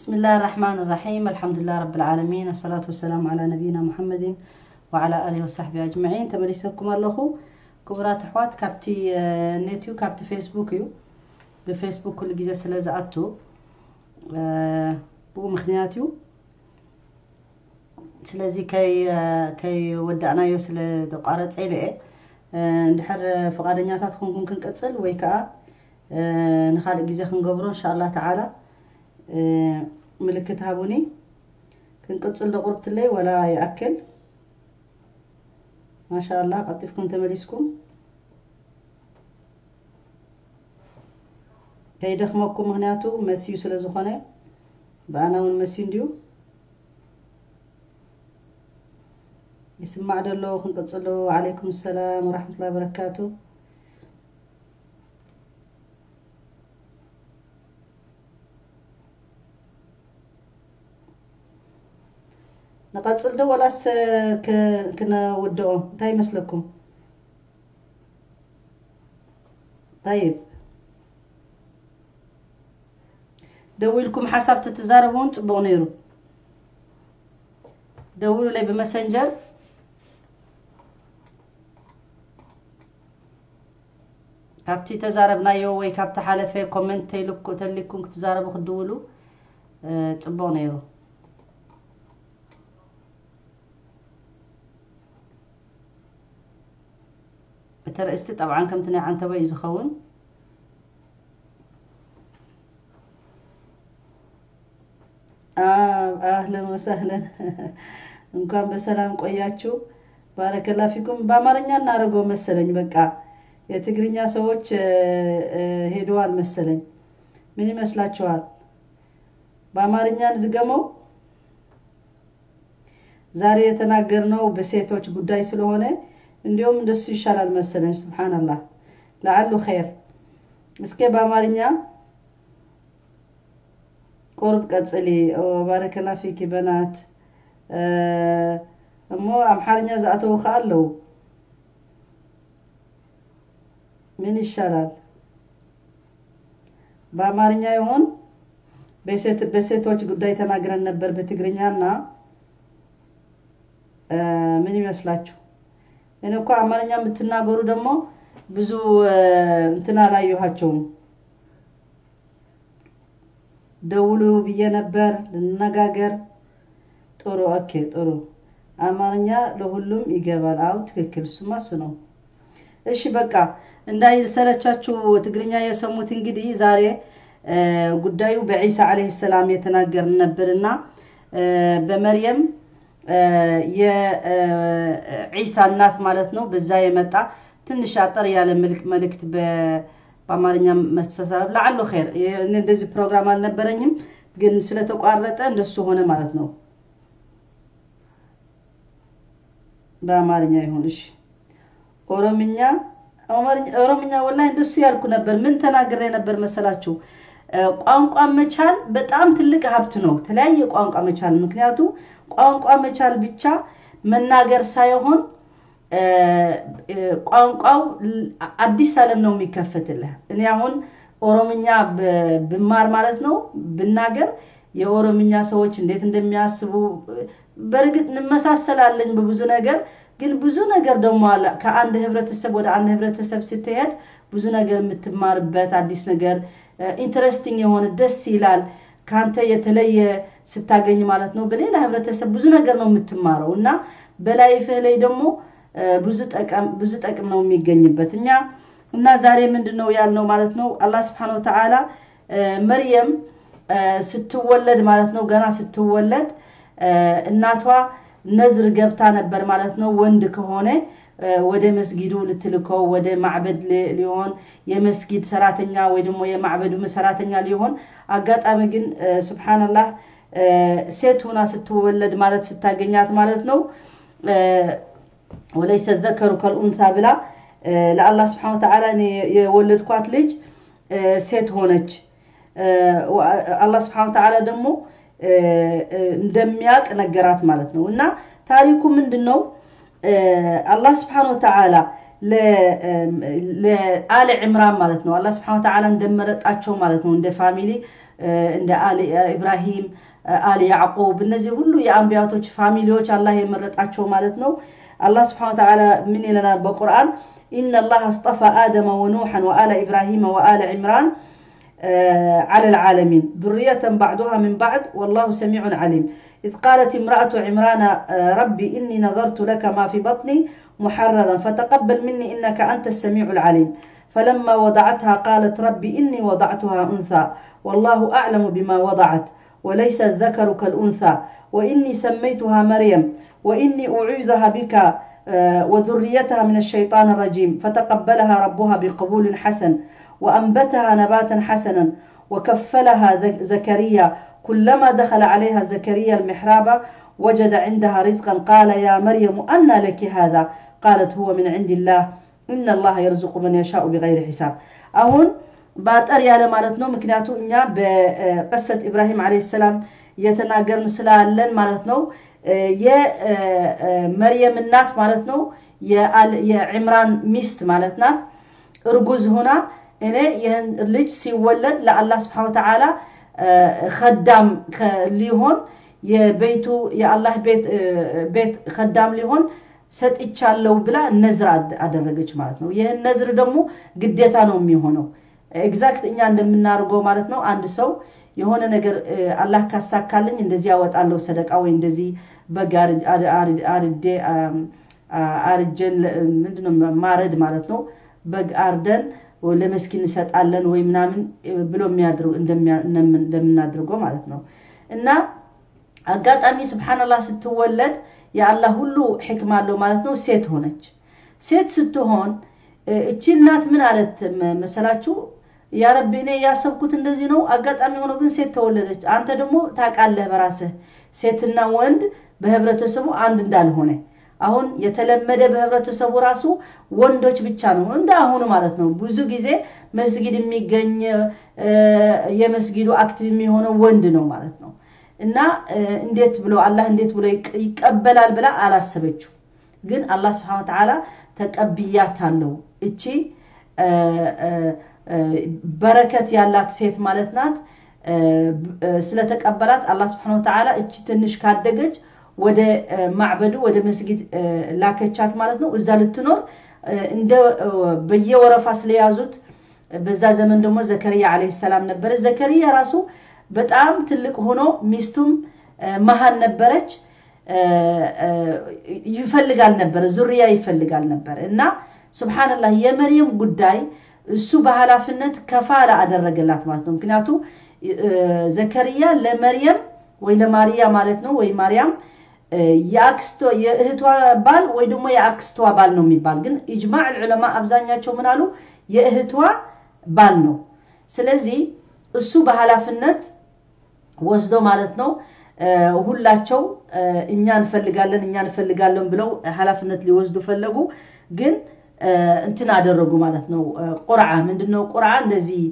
بسم الله الرحمن الرحيم الحمد لله رب العالمين الصلاة والسلام على نبينا محمد وعلى آله وصحبه أجمعين تمليسكم الله كبرات أحوات كابتي نيتيو كابتي فيسبوك يو بفيسبوك كل جزء سلازة أتو بو مخنياتيو ስለዚ ከይ ወዳእናዮ ስለ ተቋረፀ ኢለ እየ እንድሕር ፈቃደኛታት ኮንኩም ክንቀፅል ወይ ከዓ ንካልእ ግዜ ክንገብሮ እንሻ ላ ተዓላ ምልክት ሃቡኒ ክንቅፅል ደቁርብትለይ ወላ ይኣክል ማሻ ላ ቀጢፍኩም ተመሊስኩም ከይደክመኩም ምክንያቱ መስዩ ስለ ዝኾነ ብኣና እውን መስዩ እንድዩ يسمع دلو خنقصلو وعليكم السلام ورحمة الله وبركاته نقصل دو ولاس كنا ودو انتهي مسلكم طيب دويلكم حسب تتزاربون تبغوا نيرو دولوا لي بمسنجر ካብቲ ተዛረብናዮ ወይ ካብቲ ሓለፈ ኮመንት ተሊኩም ክትዛረቡ ክድውሉ ፅቡቅ ነይሩ እቲ ርእስቲ ጠብዓ ከምቲ ናይ ዓንተበ እዩ ዝኸውን አህለን ወሰህለን እንኳን በሰላም ቆያችሁ ባረከላ ፊኩም በአማርኛ እናደርገው መሰለኝ በቃ የትግርኛ ሰዎች ሄደዋል መሰለኝ። ምን ይመስላችኋል? በአማርኛ እንድገመው። ዛሬ የተናገርነው በሴቶች ጉዳይ ስለሆነ እንዲሁም እንደሱ ይሻላል መሰለኝ። ስብሓንላህ ለዓሉ ኸይር። እስኪ በአማርኛ ቁርብ ቀጽሊ ባረከላ ፊኪ በናት እሞ አምሓርኛ ዝኣተው ከዓ ኣለው ምን ይሻላል? በአማርኛ ይሆን? በሴቶች ጉዳይ ተናግረን ነበር በትግርኛ እና ምን ይመስላችሁ? እኔ እኮ አማርኛ የምትናገሩ ደግሞ ብዙ እንትን አላየኋቸውም። ደውሉ ብዬ ነበር ልነጋገር። ጥሩ ኦኬ፣ ጥሩ አማርኛ ለሁሉም ይገባል። አው ትክክል፣ እሱማ እሱ ነው። እሺ በቃ እንዳይሰለቻችሁ ትግርኛ የሰሙት እንግዲህ ዛሬ ጉዳዩ በዒሳ ዓለይሂ ሰላም የተናገርን ነበርና በመርየም የዒሳ እናት ማለት ነው። በዛ የመጣ ትንሽ አጠር ያለ መልእክት በአማርኛ መስተሰረብ ለዓሉ ኸይር። እንደዚህ ፕሮግራም አልነበረኝም፣ ግን ስለተቋረጠ እንደሱ ሆነ ማለት ነው። በአማርኛ ይሁን እሺ። ኦሮምኛ ኦሮምኛ ወላሂ እንደሱ ያልኩ ነበር። ምን ተናግሬ ነበር መሰላችሁ? ቋንቋ መቻል በጣም ትልቅ ሀብት ነው። የተለያየ ቋንቋ መቻል ምክንያቱ ቋንቋ መቻል ብቻ መናገር ሳይሆን ቋንቋው አዲስ ዓለም ነው የሚከፈትልህ። እኔ አሁን ኦሮምኛ ብማር ማለት ነው ብናገር የኦሮምኛ ሰዎች እንዴት እንደሚያስቡ በእርግጥ እንመሳሰላለን በብዙ ነገር ግን ብዙ ነገር ደግሞ አለ። ከአንድ ህብረተሰብ ወደ አንድ ህብረተሰብ ስትሄድ ብዙ ነገር የምትማርበት አዲስ ነገር ኢንትረስቲንግ የሆነ ደስ ይላል። ከአንተ የተለየ ስታገኝ ማለት ነው። በሌላ ህብረተሰብ ብዙ ነገር ነው የምትማረው እና በላይፍህ ላይ ደግሞ ብዙ ጠቅም ነው የሚገኝበት እኛ እና ዛሬ ምንድን ነው ያልነው ማለት ነው አላህ ስብሐነ ወተዓላ መርየም ስትወለድ ማለት ነው ገና ስትወለድ እናቷ ነዝር ገብታ ነበር ማለት ነው። ወንድ ከሆነ ወደ መስጊዱ ልትልከው ወደ ማዕበድ ሊሆን የመስጊድ ሰራተኛ ወይ ደግሞ የማዕበዱ ሰራተኛ ሊሆን አጋጣሚ ግን ሱብሓነላህ ሴት ሆና ስትወለድ ማለት ስታገኛት ማለት ነው ወለይሰ ዘከሩ ከልኡንታ ብላ ለአላህ ስብሐነ ወተዓላ የወለድኳት ልጅ ሴት ሆነች። አላህ ስብሐነ ወተዓላ ደግሞ እንደሚያውቅ ነገራት ማለት ነው። እና ታሪኩ ምንድን ነው? አላህ ስብሐነ ወተዓላ ለአለ ዕምራን ማለት ነው አላህ ስብሐነ ወተዓላ እንደመረጣቸው ማለት ነው እንደ ፋሚሊ እንደ አሊ ኢብራሂም፣ አሊ ያዕቁብ እነዚህ ሁሉ የአንቢያቶች ፋሚሊዎች አላህ የመረጣቸው ማለት ነው። አላህ ስብሐነ ወተዓላ ምን ይለናል በቁርአን ኢነ አላህ አስጠፋ አደመ ወኑሐን ወአለ ኢብራሂመ ወአለ ዒምራን على العالمين ذرية بعضها من بعض والله سميع عليم إذ قالت امرأة عمران ربي إني نظرت لك ما في بطني محررا فتقبل مني إنك أنت السميع العليم فلما وضعتها قالت ربي إني وضعتها أنثى والله أعلم بما وضعت وليس الذكر كالأنثى وإني سميتها مريم وإني أعيذها بك وذريتها من الشيطان الرجيم فتقبلها ربها بقبول حسن وأنبتها نباتا حسنا وكفلها زكريا كلما دخل عليها زكريا المحراب وجد عندها رزقا قال يا مريم أنى لك هذا قالت هو من عند الله إن الله يرزق من يشاء بغير حساب أهون ባጠር ያለ ማለት ነው። ምክንያቱ እኛ በቀሰት ኢብራሂም ዓለይሂ ሰላም እየተናገርን ስላለን ማለት ነው። የመርየም እናት ማለት ነው የዕምራን ሚስት ማለት ናት። እርጉዝ ሆና እኔ ይህን ልጅ ሲወለድ ለአላህ ስብሐነ ወተዓላ ከዳም ሊሆን የቤቱ የአላህ ቤት ከዳም ሊሆን ሰጥቻለሁ ብላ ነዝር አደረገች ማለት ነው። ይህን ነዝር ደግሞ ግዴታ ነው የሚሆነው ኤግዛክት እኛ እንደምናደርገው ማለት ነው። አንድ ሰው የሆነ ነገር አላህ ካሳካልኝ እንደዚህ ያወጣለሁ ሰደቃ ወይ እንደዚህ በግ አርዴ አርጀን ምንድነው ማረድ ማለት ነው። በግ አርደን ለመስኪን እንሰጣለን ወይ ምናምን ብሎ እንደምናድርገው ማለት ነው። እና አጋጣሚ ስብሓንላህ ስትወለድ የአላህ ሁሉ ሕክማ አለው ማለት ነው። ሴት ሆነች። ሴት ስትሆን እቺ እናት ምን አለት መሰላችሁ? ያ ረቢ እኔ ያሰብኩት እንደዚህ ነው፣ አጋጣሚ ሆኖ ግን ሴት ተወለደች። አንተ ደግሞ ታውቃለህ በራስህ ሴትና ወንድ በህብረተሰቡ አንድ እንዳልሆነ አሁን የተለመደ በህብረተሰቡ ራሱ ወንዶች ብቻ ነው እንደ አሁኑ ማለት ነው። ብዙ ጊዜ መስጊድ የሚገኝ የመስጊዱ አክቲቭ የሚሆነው ወንድ ነው ማለት ነው። እና እንዴት ብሎ አላህ እንዴት ብሎ ይቀበላል ብላ አላሰበችው። ግን አላህ ስብሐነ ወተዓላ ተቀብያታለሁ እቺ በረከት ያላት ሴት ማለት ናት። ስለተቀበላት አላህ ስብሐነ ወተዓላ እቺ ትንሽ ካደገች ወደ ማዕበዱ ወደ መስጊድ ላከቻት ማለት ነው። እዛ ልትኖር እንደ በየወረፋ ስለያዙት በዛ ዘመን ደግሞ ዘከርያ ዓለይሂ ሰላም ነበረ። ዘከርያ ራሱ በጣም ትልቅ ሆኖ ሚስቱም መሀን ነበረች። ይፈልጋል ነበረ ዙርያ ይፈልጋል ነበረ እና ሱብሓነላህ የመርየም ጉዳይ እሱ በኃላፊነት ከፋላ አደረገላት ማለት ነው። ምክንያቱ ዘከርያ ለመርየም ወይ ለማርያ ማለት ነው ወይ ማርያም የአክስቶ የእህቷ ባል ወይ ደግሞ የአክስቷ ባል ነው የሚባል ግን ኢጅማዕ ዑለማ አብዛኛቸው ምን አሉ የእህቷ ባል ነው። ስለዚህ እሱ በኃላፊነት ወስዶ ማለት ነው ሁላቸው እኛ እንፈልጋለን እኛ እንፈልጋለን ብለው ኃላፊነት ሊወስዱ ፈለጉ። ግን እንትን አደረጉ ማለት ነው። ቁርዓ ምንድነው? ቁርዓ እንደዚህ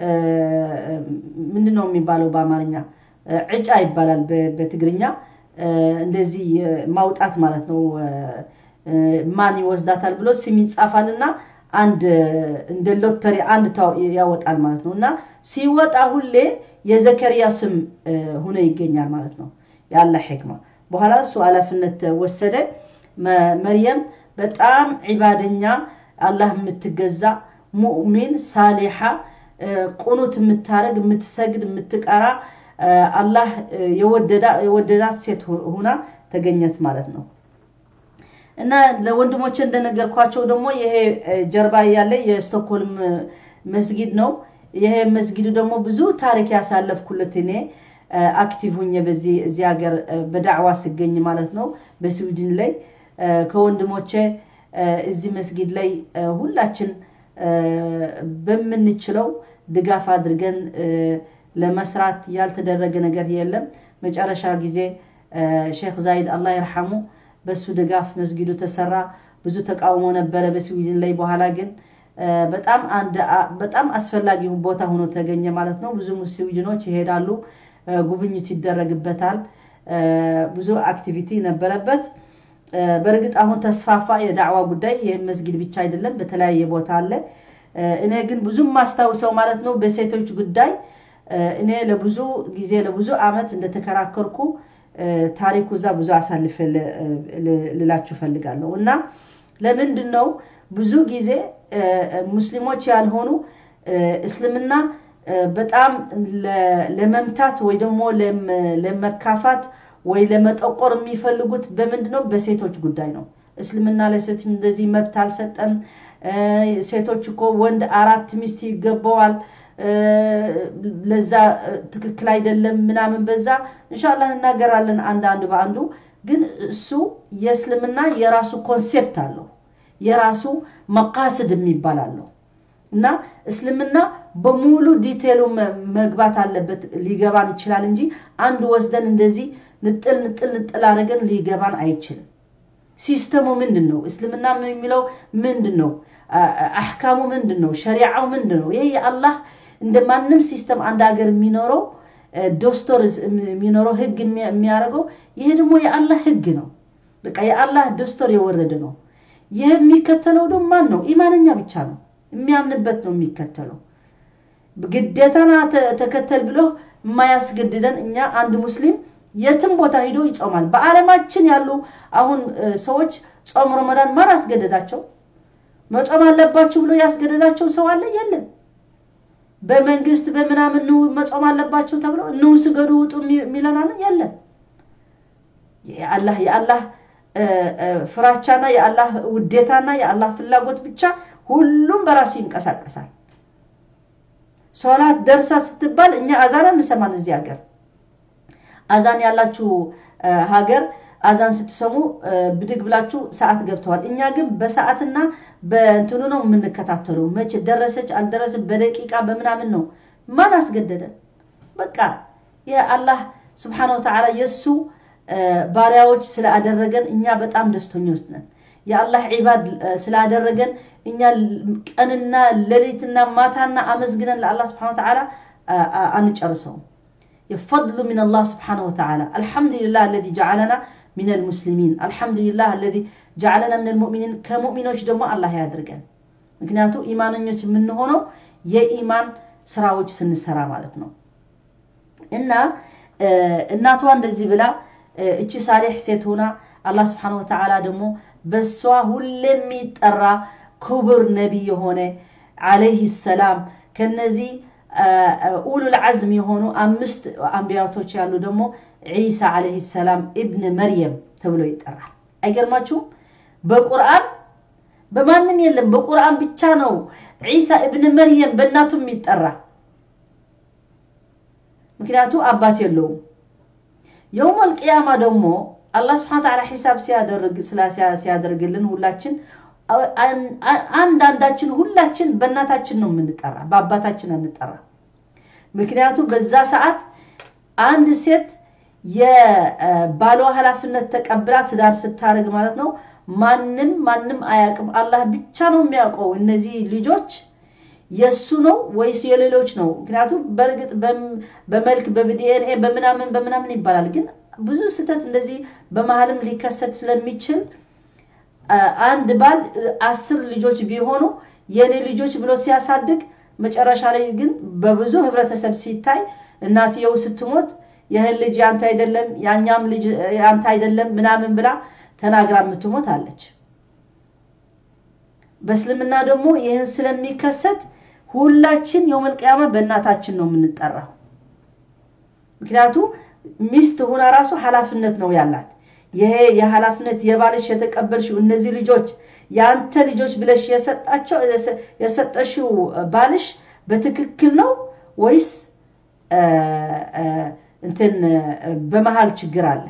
ምንድነው የሚባለው በአማርኛ ዕጫ ይባላል በትግርኛ እንደዚህ ማውጣት ማለት ነው። ማን ይወስዳታል ብሎ ስም ይጻፋልና አንድ እንደ ሎተሪ አንድ ያወጣል ማለት ነው። እና ሲወጣ ሁሌ የዘከርያ ስም ሁኖ ይገኛል ማለት ነው። ያለ ሕክማ በኋላ እሱ ኃላፊነት ወሰደ። መርየም በጣም ዒባደኛ፣ አላህ የምትገዛ ሙእሚን፣ ሳሊሓ፣ ቁኑት የምታረግ፣ የምትሰግድ፣ የምትቀራ አላህ የወደዳት ሴት ሁና ተገኘት ማለት ነው። እና ለወንድሞቼ እንደነገርኳቸው ደግሞ ይሄ ጀርባ ያለ የስቶክሆልም መስጊድ ነው። ይሄ መስጊዱ ደግሞ ብዙ ታሪክ ያሳለፍኩለት እኔ አክቲቭ ሁኜ በዚህ እዚህ ሀገር በዳዕዋ ስገኝ ማለት ነው። በስዊድን ላይ ከወንድሞቼ እዚህ መስጊድ ላይ ሁላችን በምንችለው ድጋፍ አድርገን ለመስራት ያልተደረገ ነገር የለም። መጨረሻ ጊዜ ሼክ ዛይድ አላህ ይርሐሙ በሱ ድጋፍ መስጊዱ ተሰራ። ብዙ ተቃውሞ ነበረ በስዊድን ላይ። በኋላ ግን በጣም አንድ በጣም አስፈላጊ ቦታ ሆኖ ተገኘ ማለት ነው። ብዙ ስዊድኖች ይሄዳሉ፣ ጉብኝት ይደረግበታል። ብዙ አክቲቪቲ ነበረበት። በእርግጥ አሁን ተስፋፋ የዳዕዋ ጉዳይ። ይህም መስጊድ ብቻ አይደለም፣ በተለያየ ቦታ አለ። እኔ ግን ብዙም ማስታውሰው ማለት ነው በሴቶች ጉዳይ እኔ ለብዙ ጊዜ ለብዙ አመት እንደተከራከርኩ ታሪኩ እዛ ብዙ አሳልፌ ልላችሁ ፈልጋለሁ እና ለምንድን ነው ብዙ ጊዜ ሙስሊሞች ያልሆኑ እስልምና በጣም ለመምታት ወይ ደግሞ ለመካፋት ወይ ለመጠቆር የሚፈልጉት በምንድን ነው? በሴቶች ጉዳይ ነው። እስልምና ለሴት እንደዚህ መብት አልሰጠም። ሴቶች እኮ ወንድ አራት ሚስት ይገባዋል፣ ለዛ ትክክል አይደለም ምናምን። በዛ እንሻላ እናገራለን አንድ አንድ በአንዱ ግን እሱ የእስልምና የራሱ ኮንሴፕት አለው፣ የራሱ መቃስድ የሚባል አለው እና እስልምና በሙሉ ዲቴሉ መግባት አለበት። ሊገባን ይችላል እንጂ አንድ ወስደን እንደዚህ ንጥል ንጥል ንጥል አድርገን ሊገባን አይችልም። ሲስተሙ ምንድን ነው? እስልምና የሚለው ምንድን ነው? አሕካሙ ምንድን ነው? ሸሪዓው ምንድን ነው? ይሄ የአላህ እንደ ማንም ሲስተም አንድ ሀገር የሚኖረው ዶስቶር የሚኖረው ህግ የሚያደርገው ይሄ ደግሞ የአላህ ህግ ነው። በቃ የአላህ ዶስቶር የወረደ ነው። ይህ የሚከተለው ደግሞ ማን ነው? ኢማነኛ ብቻ ነው። የሚያምንበት ነው የሚከተለው። ግዴታና ተከተል ብሎ የማያስገድደን እኛ አንድ ሙስሊም የትም ቦታ ሂዶ ይጾማል። በዓለማችን ያሉ አሁን ሰዎች ጾም ረመዳን ማን አስገደዳቸው? መጾም አለባችሁ ብሎ ያስገደዳቸው ሰው አለ? የለም። በመንግስት በምናምን ኑ መጾም አለባቸው ተብሎ ኑ ስገዱ ውጡ የሚለን አለ? የለም። የአላህ የአላህ ፍራቻና የአላህ ውዴታና የአላህ ፍላጎት ብቻ ሁሉም በራሱ ይንቀሳቀሳል። ሶላት ደርሳ ስትባል እኛ አዛን እንሰማን እዚህ ሀገር አዛን ያላችሁ ሀገር አዛን ስትሰሙ ብድግ ብላችሁ ሰዓት ገብተዋል። እኛ ግን በሰዓትና በእንትኑ ነው የምንከታተለው። መቼ ደረሰች አልደረሰች በደቂቃ በምናምን ነው። ማን አስገደደ? በቃ የአላህ ስብሓነ ወተዓላ የእሱ ባሪያዎች ስላደረገን እኛ በጣም ደስተኞች ነን። የአላህ ዒባድ ስላደረገን እኛ ቀንና ሌሊትና ማታና አመስግነን ለአላህ ስብሓነ ወተዓላ አንጨርሰውም። የፈድሉ ምን አላህ ስብሓነሁ ወተዓላ አልሐምዱሊላህ አለዚ ጀዓለና ሚን አልሙስሊሚን አልሐምዱሊላህ አለዚ ጀዓለና ምን አልሙእሚኒን ከሙእሚኖች ደግሞ አላህ ያድርገን። ምክንያቱ ኢማነኞች የምንሆነው የኢማን ስራዎች ስንሰራ ማለት ነው። እና እናቷ እንደዚህ ብላ እቺ ሳሌሕ ሴት ሆና አላህ ስብሓነሁ ወተዓላ ደግሞ በሷ ሁሌ የሚጠራ ክቡር ነቢይ የሆነ ዓለይህ ሰላም ከነዚህ ኡሉል ዓዝም የሆኑ አምስት አንቢያቶች ያሉ ደግሞ ዒሳ ዓለይህ ሰላም ኢብን መርየም ተብሎ ይጠራል። አይገርማችሁም? በቁርአን በማንም የለም። በቁርአን ብቻ ነው ዒሳ ኢብን መርየም በእናቱ የሚጠራ። ምክንያቱ አባት የለውም። የውመል ቅያማ ደግሞ አላህ ስብሐነ ወተዓላ ሒሳብ ሲያደርግ ሲያደርግልን ሁላችን አንዳንዳችን ሁላችን በእናታችን ነው የምንጠራ፣ በአባታችን አንጠራ። ምክንያቱም በዛ ሰዓት አንድ ሴት የባሏ ኃላፊነት ተቀብላ ትዳር ስታደርግ ማለት ነው ማንም ማንም አያውቅም። አላህ ብቻ ነው የሚያውቀው እነዚህ ልጆች የእሱ ነው ወይስ የሌሎች ነው። ምክንያቱም በእርግጥ በመልክ በዲኤንኤ በምናምን በምናምን ይባላል ግን ብዙ ስህተት እንደዚህ በመሀልም ሊከሰት ስለሚችል አንድ ባል አስር ልጆች ቢሆኑ የኔ ልጆች ብሎ ሲያሳድግ መጨረሻ ላይ ግን በብዙ ህብረተሰብ ሲታይ እናትየው ስትሞት ይህን ልጅ ያንተ አይደለም ያኛም ልጅ ያንተ አይደለም ምናምን ብላ ተናግራ የምትሞት አለች። በእስልምና ደግሞ ይህን ስለሚከሰት ሁላችን የውመል ቂያማ በእናታችን ነው የምንጠራው። ምክንያቱ ሚስት ሁና ራሱ ኃላፊነት ነው ያላት። ይሄ የኃላፊነት የባልሽ የተቀበልሽው እነዚህ ልጆች የአንተ ልጆች ብለሽ የሰጠሽው ባልሽ በትክክል ነው ወይስ እንትን በመሀል ችግር አለ?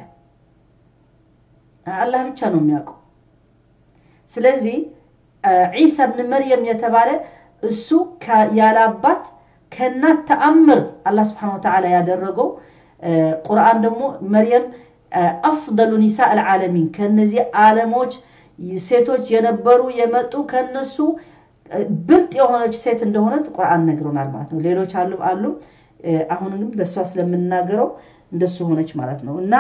አላህ ብቻ ነው የሚያውቀው። ስለዚህ ዒሳ ብን መርየም የተባለ እሱ ያለ አባት ከእናት ተአምር አላህ ስብሐነ ወተዓላ ያደረገው ቁርአን ደግሞ መርየም አፍደሉ ኒሳ አልዓለሚን ከነዚህ ዓለሞች ሴቶች የነበሩ የመጡ ከነሱ ብልጥ የሆነች ሴት እንደሆነ ቁርአን ነግሮናል ማለት ነው። ሌሎች አሉ አሉ። አሁን ግን በእሷ ስለምናገረው እንደሱ ሆነች ማለት ነው እና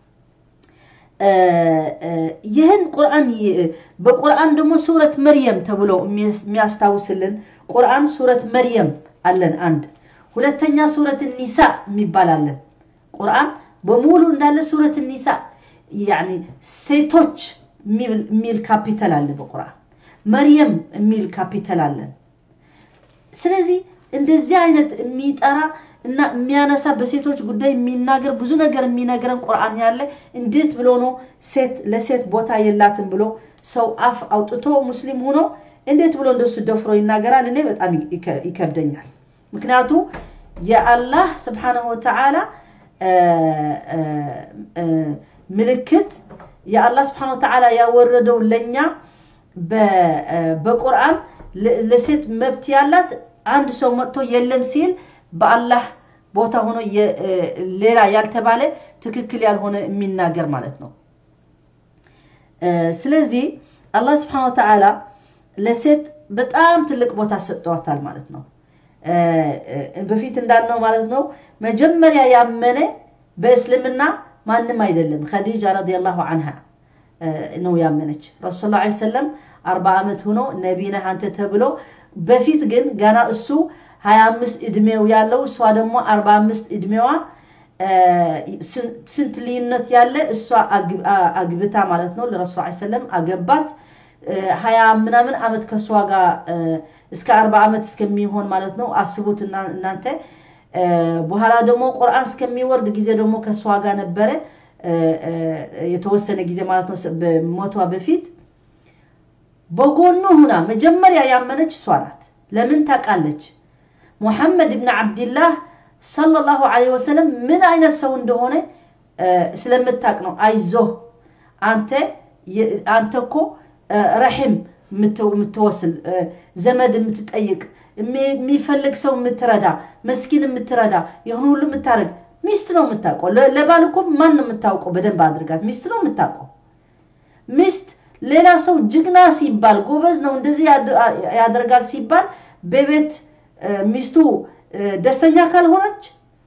ይህን ቁርአን በቁርአን ደግሞ ሱረት መርየም ተብሎ የሚያስታውስልን ቁርአን ሱረት መርየም አለን አንድ ሁለተኛ ሱረት ኒሳ የሚባል አለ። ቁርአን በሙሉ እንዳለ ሱረት ኒሳ ያኒ ሴቶች የሚል ካፒታል አለ በቁርአን። መርየም የሚል ካፒታል አለን። ስለዚህ እንደዚህ አይነት የሚጠራ እና የሚያነሳ በሴቶች ጉዳይ የሚናገር ብዙ ነገር የሚነግረን ቁርአን ያለ እንዴት ብሎ ነው ሴት ለሴት ቦታ የላትም ብሎ ሰው አፍ አውጥቶ ሙስሊም ሆኖ እንዴት ብሎ እንደሱ ደፍሮ ይናገራል? እኔ በጣም ይከብደኛል። ምክንያቱ የአላህ ስብሓነሁ ወተዓላ ምልክት የአላህ ስብሓነሁ ወተዓላ ያወረደው ለእኛ በቁርአን ለሴት መብት ያላት አንድ ሰው መጥቶ የለም ሲል በአላህ ቦታ ሆኖ ሌላ ያልተባለ ትክክል ያልሆነ የሚናገር ማለት ነው። ስለዚህ አላህ ስብሓነ ወተዓላ ለሴት በጣም ትልቅ ቦታ ሰጥተዋታል ማለት ነው። በፊት እንዳልነው ማለት ነው መጀመሪያ ያመነ በእስልምና ማንም አይደለም፣ ኸዲጃ ረዲየላሁ አንሃ ነው ያመነች። ረሱል ላ ሰለም አርባ ዓመት ሆኖ ነቢ ነህ አንተ ተብሎ በፊት ግን ገና እሱ ሀያ አምስት እድሜው ያለው እሷ ደግሞ አርባ አምስት እድሜዋ ስንት ልዩነት ያለ እሷ አግብታ ማለት ነው ለረሱል ሰለም አገባት። ሀያ ምናምን ዓመት ከእሷ ጋር እስከ አርባ ዓመት እስከሚሆን ማለት ነው አስቡት እናንተ። በኋላ ደግሞ ቁርአን እስከሚወርድ ጊዜ ደግሞ ከእሷ ጋር ነበረ የተወሰነ ጊዜ ማለት ነው በሞቷ በፊት በጎኑ ሁና መጀመሪያ ያመነች እሷ ናት። ለምን ታውቃለች? ሙሐመድ ብን ዓብድላህ ሰለላሁ ዐለይሂ ወሰለም ምን አይነት ሰው እንደሆነ ስለምታውቅ ነው። አይዞህ አንተ አንተ እኮ ረሒም የምትወስል ዘመድ የምትጠይቅ የሚፈልግ ሰው የምትረዳ መስኪን የምትረዳ ይህን ሁሉ የምታደርግ ሚስት ነው የምታውቀው። ለባል እኮ ማን ነው የምታውቀው? በደንብ አድርጋት ሚስት ነው የምታውቀው። ሚስት ሌላ ሰው ጅግና ሲባል ጎበዝ ነው እንደዚህ ያደርጋል ሲባል በቤት ሚስቱ ደስተኛ ካልሆነች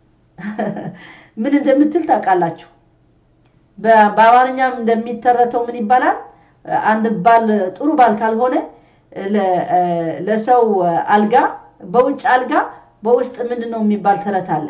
ምን እንደምትል ታውቃላችሁ? በአማርኛም እንደሚተረተው ምን ይባላል? አንድ ባል ጥሩ ባል ካልሆነ ለሰው አልጋ በውጭ አልጋ በውስጥ ምንድን ነው የሚባል ተረት አለ።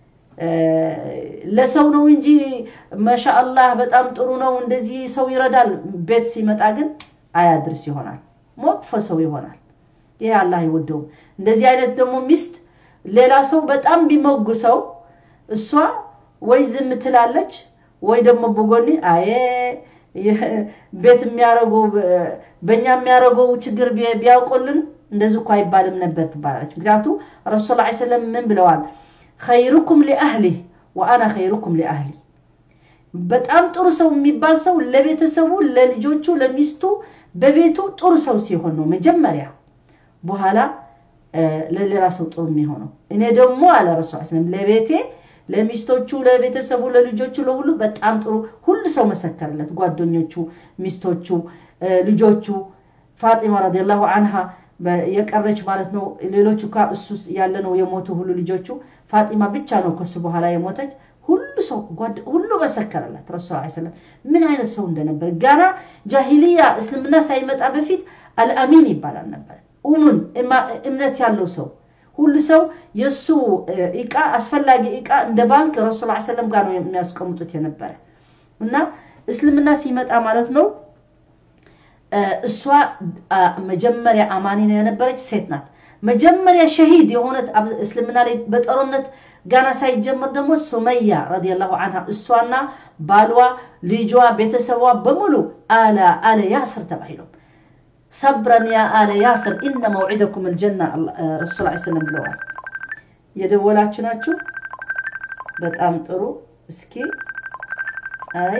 ለሰው ነው እንጂ ማሻአላህ በጣም ጥሩ ነው እንደዚህ ሰው ይረዳል። ቤት ሲመጣ ግን አያድርስ ይሆናል፣ መጥፎ ሰው ይሆናል። ይሄ አላህ አይወደውም። እንደዚህ አይነት ደግሞ ሚስት ሌላ ሰው በጣም ቢሞግሰው እሷ ወይ ዝም ትላለች ወይ ደግሞ በጎኒ አየ ቤት የሚያደርገው በእኛ የሚያደርገው ችግር ቢያውቁልን እንደዚህ እኮ አይባልም ነበር ትባላለች። ምክንያቱ ረሱል ላ ሰለም ምን ብለዋል? ኸይሩኩም ሊአህሊህ ወአና ኸይሩኩም ሊአህሊ። በጣም ጥሩ ሰው የሚባል ሰው ለቤተሰቡ፣ ለልጆቹ፣ ለሚስቱ፣ በቤቱ ጥሩ ሰው ሲሆን ነው መጀመሪያ። በኋላ ለሌላ ሰው ጥሩ የሚሆነው። እኔ ደግሞ አለ ረሱል ስለም ለቤቴ ለሚስቶቹ፣ ለቤተሰቡ፣ ለልጆቹ፣ ለሁሉ በጣም ጥሩ ሁሉ ሰው መሰከርለት። ጓደኞቹ፣ ሚስቶቹ፣ ልጆቹ ፋጢማ ረዲየላሁ አንሃ የቀረች ማለት ነው። ሌሎቹ ካ እሱ ያለ ነው የሞቱ ሁሉ ልጆቹ። ፋጢማ ብቻ ነው ከሱ በኋላ የሞተች። ሁሉ ሰው ሁሉ መሰከረላት። ረሱል ሰለም ምን አይነት ሰው እንደነበር ጋና ጃሂልያ እስልምና ሳይመጣ በፊት አልአሚን ይባላል ነበር። ኡሙን እምነት ያለው ሰው ሁሉ ሰው የእሱ እቃ አስፈላጊ እቃ እንደ ባንክ ረሱል ሰለም ጋር ነው የሚያስቀምጡት የነበረ እና እስልምና ሲመጣ ማለት ነው እሷ መጀመሪያ አማኒ ነው የነበረች ሴት ናት። መጀመሪያ ሸሂድ የሆነት እስልምና ላይ በጦርነት ጋና ሳይጀምር ደግሞ ሱመያ ረዲየላሁ አንሃ እሷና ባሏ፣ ልጇ፣ ቤተሰቧ በሙሉ አለ አለ ያስር ተባሂሎም ሰብረን ያ አለ ያስር ኢነ መውዒደኩም ልጀና ረሱል ስለም ብለዋል። የደወላችሁ ናችሁ። በጣም ጥሩ። እስኪ አይ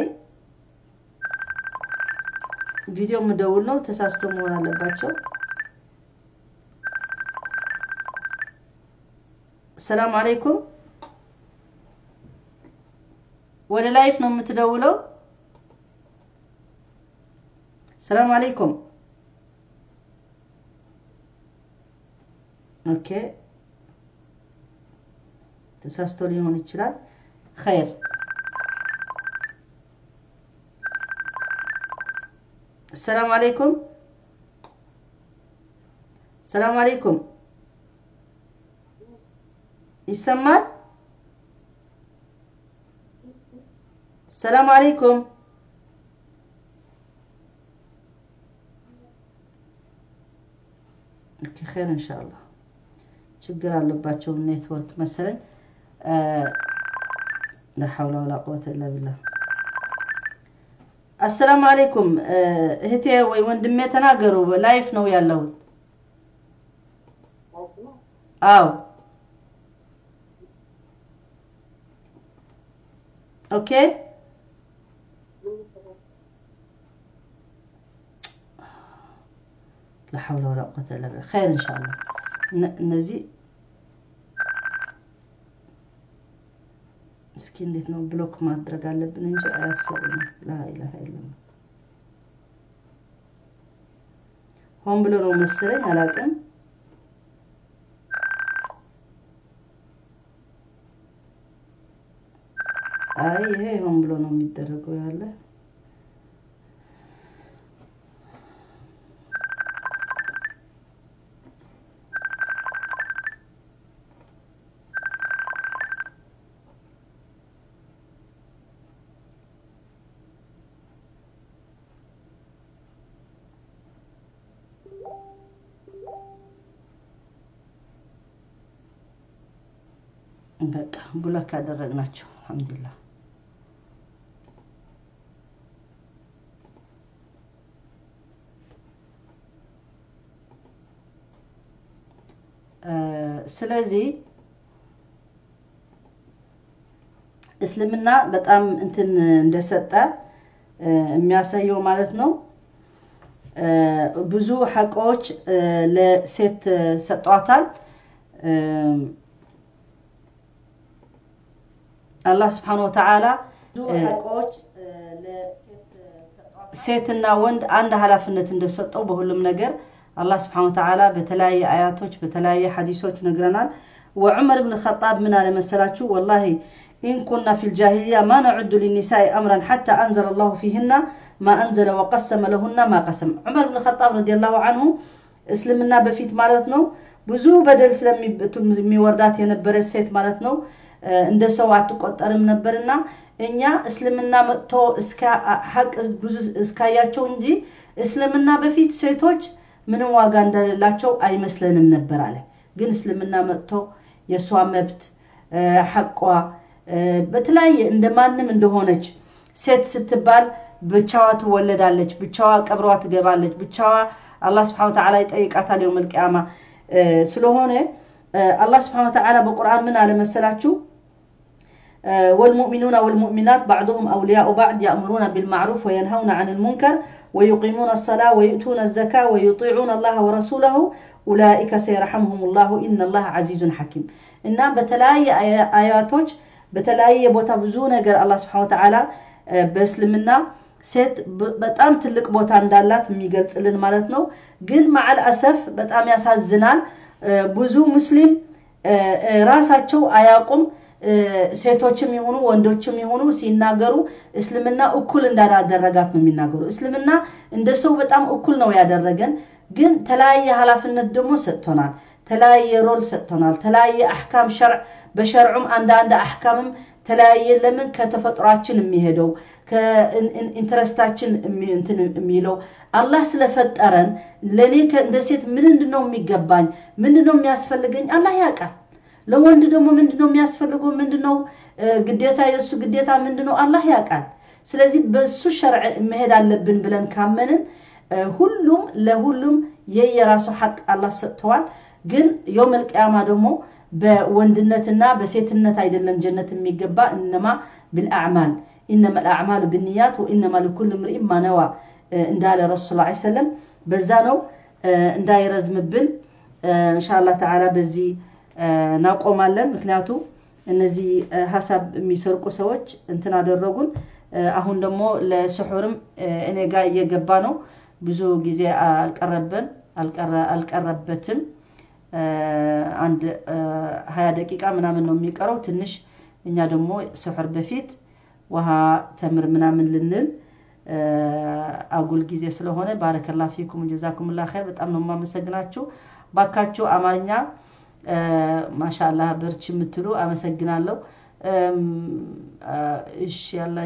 ቪዲዮ ምደውል ነው ተሳስቶ መሆን አለባቸው። ሰላም አለይኩም። ወደ ላይፍ ነው የምትደውለው። ሰላም አለይኩም። ኦኬ ተሳስቶ ሊሆን ይችላል። ኸይር ሰላም አለይኩም ሰላም አለይኩም ይሰማል? ሰላም አለይኩም። ኦኬ ኸይር ኢንሻአላህ። ችግር አለባቸው ኔትወርክ መሰለኝ። ላ ሐውለ ወላ ቁወተ ኢላ ቢላህ። አሰላሙ አለይኩም እህቴ ወይ ወንድሜ ተናገሩ። ላይፍ ነው ያለሁት። አዎ ኦኬ ላ ሐውለ ወላ ቁወተ ኢላ ቢላህ። ኸይር ኢንሻአላህ። እነዚህ እስኪ እንዴት ነው ብሎክ ማድረግ አለብን እንጂ አያሰሩም። ላኢላሃ ኢለላህ ሆን ብሎ ነው መሰለኝ አላውቅም። አይ ይሄ ሆን ብሎ ነው የሚደረገው ያለ በቃ ብሎክ ያደረግናቸው አልሐምዱሊላህ። ስለዚህ እስልምና በጣም እንትን እንደሰጠ የሚያሳየው ማለት ነው። ብዙ ሐቆች ለሴት ሰጧታል። አላህ ስብሓን ወተዓላ ሴትና ወንድ አንድ ኃላፊነት እንደሰጠው በሁሉም ነገር አላህ ስብሓን ወተዓላ በተለያየ አያቶች በተለያየ ሐዲሶች ነግረናል። ወዑመር ብን ኸጣብ ምን አለ መሰላችሁ? ወላሂ ኢን ኩና ፊ ልጃሂልያ ማ ነዑዱ ሊኒሳኢ አምራን ሓታ አንዘለ ላሁ ፊህና ማ አንዘለ ወቀሰመ ለሁና ማ ቀሰም። ዑመር ብን ኸጣብ ረዲየላሁ አንሁ እስልምና በፊት ማለት ነው ብዙ በደል ስለሚወርዳት የነበረች ሴት ማለት ነው እንደ ሰው አትቆጠርም ነበርና እኛ እስልምና መጥቶ ሀቅ ብዙ እስካያቸው እንጂ እስልምና በፊት ሴቶች ምንም ዋጋ እንደሌላቸው አይመስለንም ነበር አለ። ግን እስልምና መጥቶ የእሷ መብት ሐቋ በተለያየ እንደ ማንም እንደሆነች ሴት ስትባል ብቻዋ ትወለዳለች፣ ብቻዋ ቀብሯ ትገባለች፣ ብቻዋ አላህ ስብሐነ ወተዓላ ይጠይቃታል የውመል ቂያማ ስለሆነ አላህ ስብሐነ ወተዓላ በቁርአን ምን አለ መሰላችሁ? والمؤمنون والمؤمنات بعضهم أولياء بعض يأمرون بالمعروف وينهون عن المنكر ويقيمون الصلاة ويؤتون الزكاة ويطيعون الله ورسوله أولئك سيرحمهم الله إن الله عزيز حكيم إن بتلاي آياتوج بتلاي بوتا بزونا قال الله سبحانه وتعالى بسلمنا ሴት በጣም ትልቅ ቦታ እንዳላት የሚገልጽልን ማለት ነው። ግን ማዕል አሰፍ በጣም ያሳዝናል። ብዙ ሙስሊም ራሳቸው አያውቁም። ሴቶችም የሆኑ ወንዶችም የሆኑ ሲናገሩ እስልምና እኩል እንዳላደረጋት ነው የሚናገሩ። እስልምና እንደ ሰው በጣም እኩል ነው ያደረገን፣ ግን ተለያየ ኃላፊነት ደግሞ ሰጥቶናል። ተለያየ ሮል ሰጥቶናል። ተለያየ አሕካም ሸርዕ በሸርዑም አንዳንድ አሕካምም ተለያየ። ለምን ከተፈጥሯችን የሚሄደው ከኢንትረስታችን የሚለው አላህ ስለፈጠረን ለእኔ እንደ ሴት ምንድን ነው የሚገባኝ? ምንድን ነው የሚያስፈልገኝ? አላህ ያውቃል። ለወንድ ደግሞ ምንድን ነው የሚያስፈልገው? ምንድን ነው ግዴታ? የእሱ ግዴታ ምንድን ነው? አላህ ያውቃል። ስለዚህ በሱ ሸርዕ መሄድ አለብን ብለን ካመንን ሁሉም ለሁሉም የየራሱ ሐቅ አላህ ሰጥተዋል። ግን የውመል ቂያማ ደግሞ በወንድነትና በሴትነት አይደለም ጀነት የሚገባ እነማ ብልአዕማል ኢነማ ልአዕማሉ ብንያት ወኢነማ ልኩል ምርኢን ማነዋ እንዳለ ረሱ ስ ሰለም በዛ ነው እንዳይረዝምብን እንሻላ ተዓላ በዚህ እናቆማለን። ምክንያቱ እነዚህ ሀሳብ የሚሰርቁ ሰዎች እንትን አደረጉን። አሁን ደግሞ ለስሑርም እኔ ጋር እየገባ ነው። ብዙ ጊዜ አልቀረበን አልቀረበትም። አንድ ሀያ ደቂቃ ምናምን ነው የሚቀረው። ትንሽ እኛ ደግሞ ስሑር በፊት ውሃ ተምር ምናምን ልንል አጉል ጊዜ ስለሆነ ባረከላ ፊኩም ጀዛኩምላ ኸይር። በጣም ነው የማመሰግናችሁ። ባካችሁ አማርኛ ማሻአላህ በርቺ የምትሉ አመሰግናለሁ። እሺ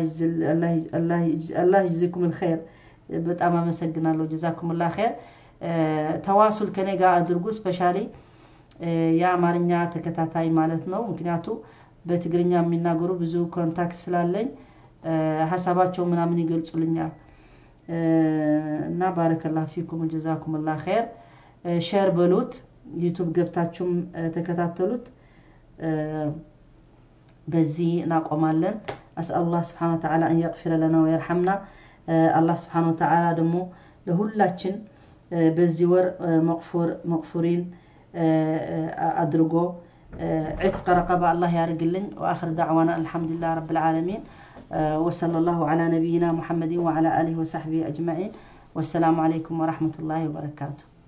አላህ ይጅዚኩም ልኸይር በጣም አመሰግናለሁ። ጀዛኩምላ ኸይር። ተዋሱል ከኔ ጋር አድርጉ። ስፔሻሊ የአማርኛ ተከታታይ ማለት ነው። ምክንያቱ በትግርኛ የሚናገሩ ብዙ ኮንታክት ስላለኝ ሀሳባቸው ምናምን ይገልጹልኛል እና ባረከላ ፊኩም ጀዛኩምላ ኸይር። ሼር በሉት፣ ዩቱብ ገብታችሁም ተከታተሉት። በዚህ እናቆማለን። አስአሉላህ ስብሓነ ወተዓላ አን የግፊረ ለና ወየርሐምና። አላህ ስብሓነ ወተዓላ ደግሞ ለሁላችን በዚህ ወር መቅፉሪን አድርጎ ዕትቀ ረቀባ አላህ ያርግልኝ። ወአኽር ዳዕዋና አልሐምዱሊላህ ረብል ዓለሚን ወሰለ ላሁ ዓላ ነቢይና ሙሐመድን ወዓላ አሊሂ ወሰሕቢሂ አጅማዒን። ወሰላሙ ዓለይኩም ወረሕመቱላሂ ወበረካቱ።